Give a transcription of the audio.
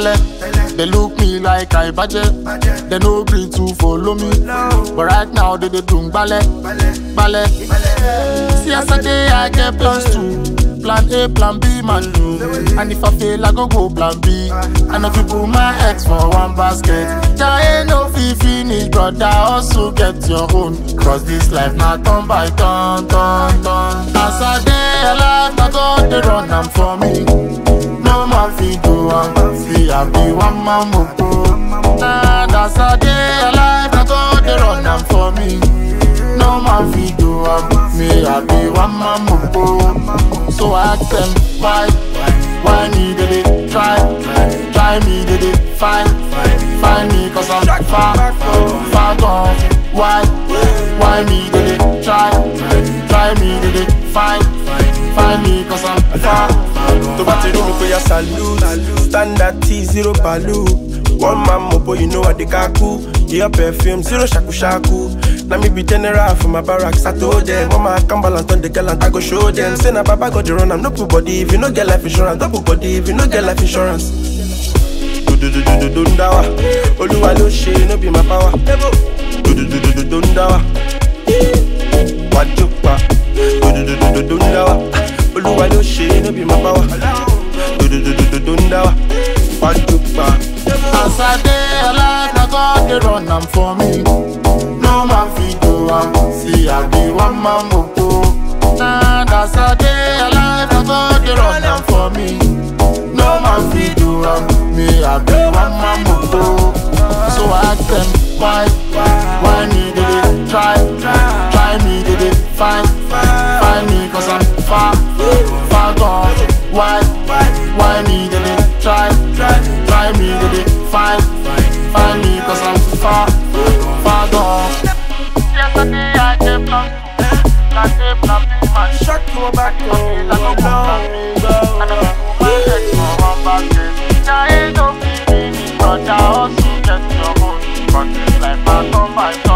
Belle, they look me like I budget. They no green to follow me. But right now they they doing ballet, ballet. See as I day I get plans too. Plan A, plan B, man do. And if I fail, I go go plan B. And if you put my ex for one basket, there ain't no fee finish, brother. Also get your own. Cause this life not turn by turn, turn, turn. As I day alive, I go they run am for me. No man fit do am, see I be one man mopo. Nah, that's a day alive, I go they run am for me. No man fit do am, me I be one man mopo. So I ask them why, why me did it try, try me did it find, find me cause I'm far, far gone. Why, why me did it try, try me did it find, find me cause I'm far. tó bá ti rí mi kó yá salute standard t zero balu one man mobo you know i dey kaku your perfume zero shakushaku na me be general for my barracks i told them one man come balance on the gallant i go show them say na baba god dey run am no put body if you no get life insurance no put body if you no get life insurance. dododododo ń dá wa olúwa ló ṣe no be my power dododododo ń dá wa wájú pa dododododo ń dá wa olúwa ló ṣe no be my power dododododo ń dá wa wájú pa. As I day alive, na God they run am for me. No man fit do am, see I be one man mopo. Nah, that's a day alive, na God they run am for me. No man fit do am, me I be one man mopo. So I ask them why, why me did it try, try me did it find, find me cause I'm far, far gone. Why, why me did it try, try me did it find, find me cause I'm far, far gone. Yesterday I came from, like a plan B man. Shut your back I go plan B. And I go my ex for one basket. There ain't no feeling, but I also get your own. But this life I turn by turn.